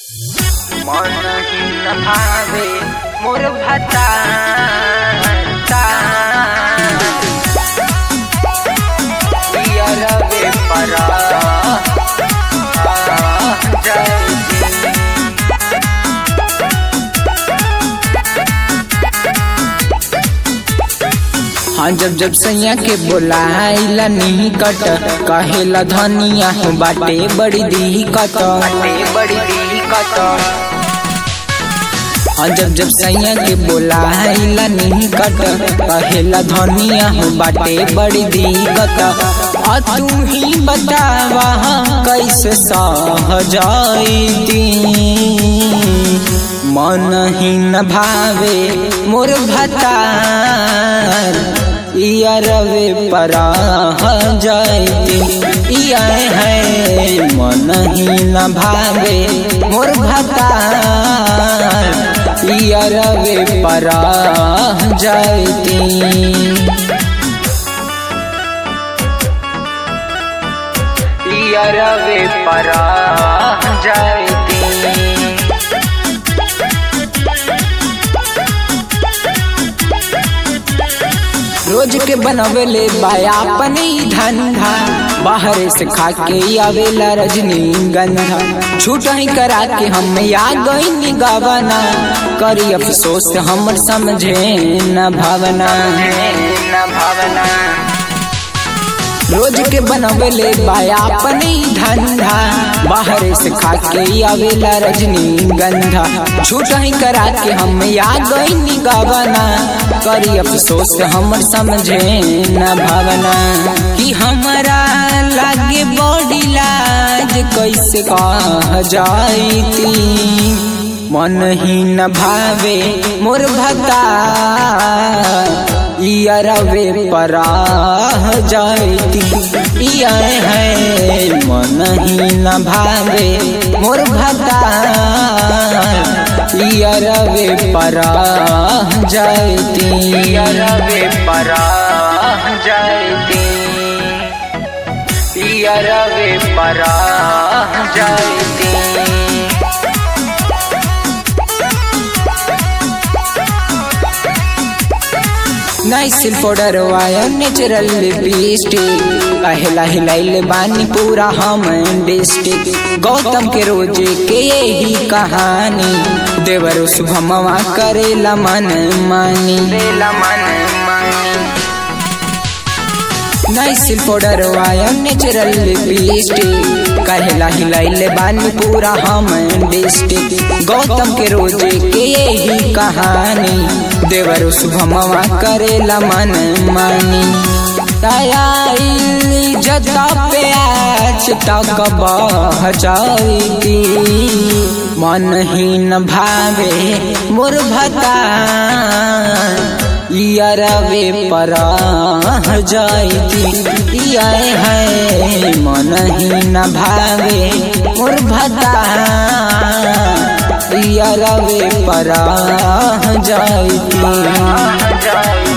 मन ही न भावे मोर भता रवे परा हाँ जब जब सैया के बोलाइला नहीं कट कहेला धनिया हो बाटे बड़ी दी कट बड़ी दी कत हाँ जब जब सैया के बोलाइला नहीं कट कहेला धनिया हो बाटे बड़ी दी कट आ तू ही बतावा कैसे सह जाईती मन ही न भावे मोर भतार इया रवे परा जाती इया है मन ही न भावे मोर भतार इया रवे परा जाती रवे परा जाती रोज के बनवेले बाया अपने ही धंधा बाहर से खा के आवेला रजनी गंधा छूट ही करा के हम या गई गावना करी अफसोस हमर समझे न भावना न भावना रोज के बनवेले बाया अपने ही धंधा बाहर से खा के आवेला रजनी गंधा छूट ही करा के हम या गई गावना करी अफसोस हमर समझे न भावना कि हमारा लागे बॉडी लाज कैसे कह जाईती मन ही न भावे मोर भता इया रवे परा जाती इया है मन ही न भावे मोर भता इया रवे परा जाती रवे परा जाती रवे परा जाती नाइसिल पाउडर वाया नेचुरल लिपस्टिक कहला हिलाइल बानी पूरा हम डिस्ट्रिक्ट गौतम के रोजे के यही कहानी देवर शुभमवा करेला मन मानी बेला मन मानी नाइसिल पाउडर वाया नेचुरल लिपस्टिक कहला हिलाइल बानी पूरा हम डिस्ट्रिक्ट गौतम के रोजे के यही कहानी देवर शुभमवा करेला मन मानी तयारी जता पे आज तक बह जाती मन ही न भावे मोर भता इया रवे परा जाती इया है मन ही न भावे मोर भता इया रवे परा जाती जाती